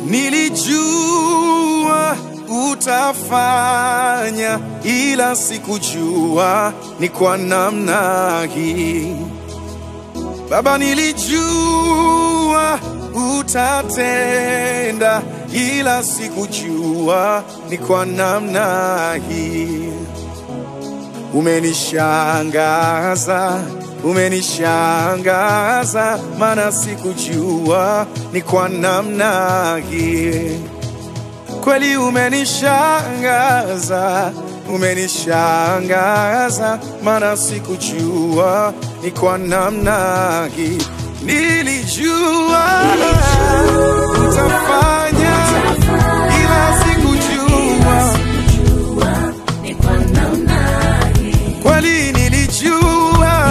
Nilijua utafanya, ila sikujua ni kwa namna hii. Baba, nilijua utatenda, ila sikujua ni kwa namna hii. Umenishangaza, umenishangaza, maana sikujua ni kwa namna hii. Kweli umenishangaza, umenishangaza, maana sikujua ni kwa namna hii. Nilijua utafanya, ila sikujua kweli nilijua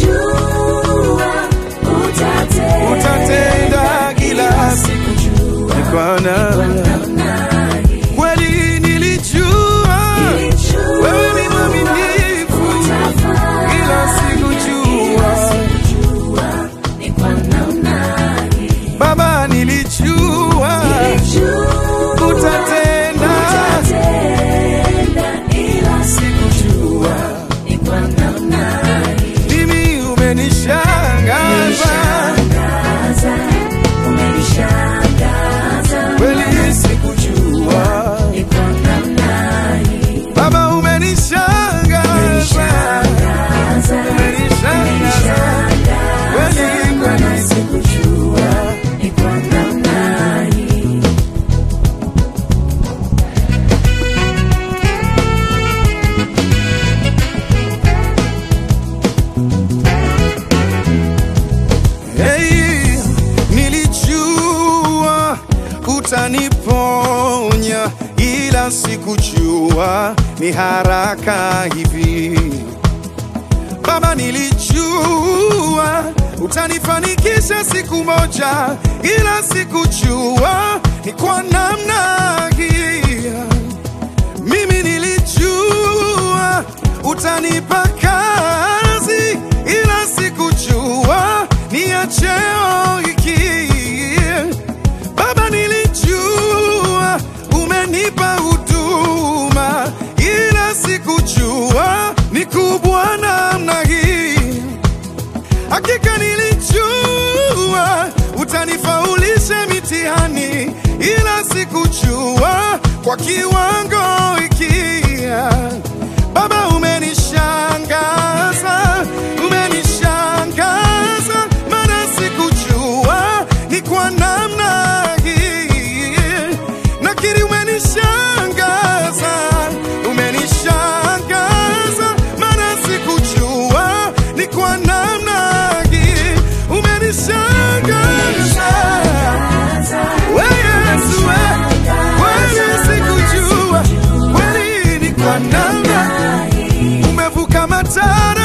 utatenda kila siku ni kwa namna kweli nilijua wewe ni mwaminifu ila sikujua baba nilijua utatenda sikujua mimi umenishangaza kweli sikujua baba umenishangaza umenishangaza kweli kweli sikujua Hey, nilijua utaniponya, ila sikujua ni haraka hivi. Baba, nilijua utanifanikisha siku moja, ila sikujua ni kwa namna hii. Mimi nilijua utanipa kazi, ila sikujua ni ya cheo hiki. Baba, nilijua umenipa huduma, ila sikujua ni kubwa namna hii. Hakika nilijua utanifaulisha mitihani, ila sikujua kwa kiwango hiki. Baba, umenishangaza, umenishangaza, maana sikujua ni kwa namna hii. Nakiri umenishangaza, umenishangaza, maana sikujua ni kwa namna hii. Umenishangaza we Yesu, we kweli sikujua, kweli ni kwa namna umevuka matara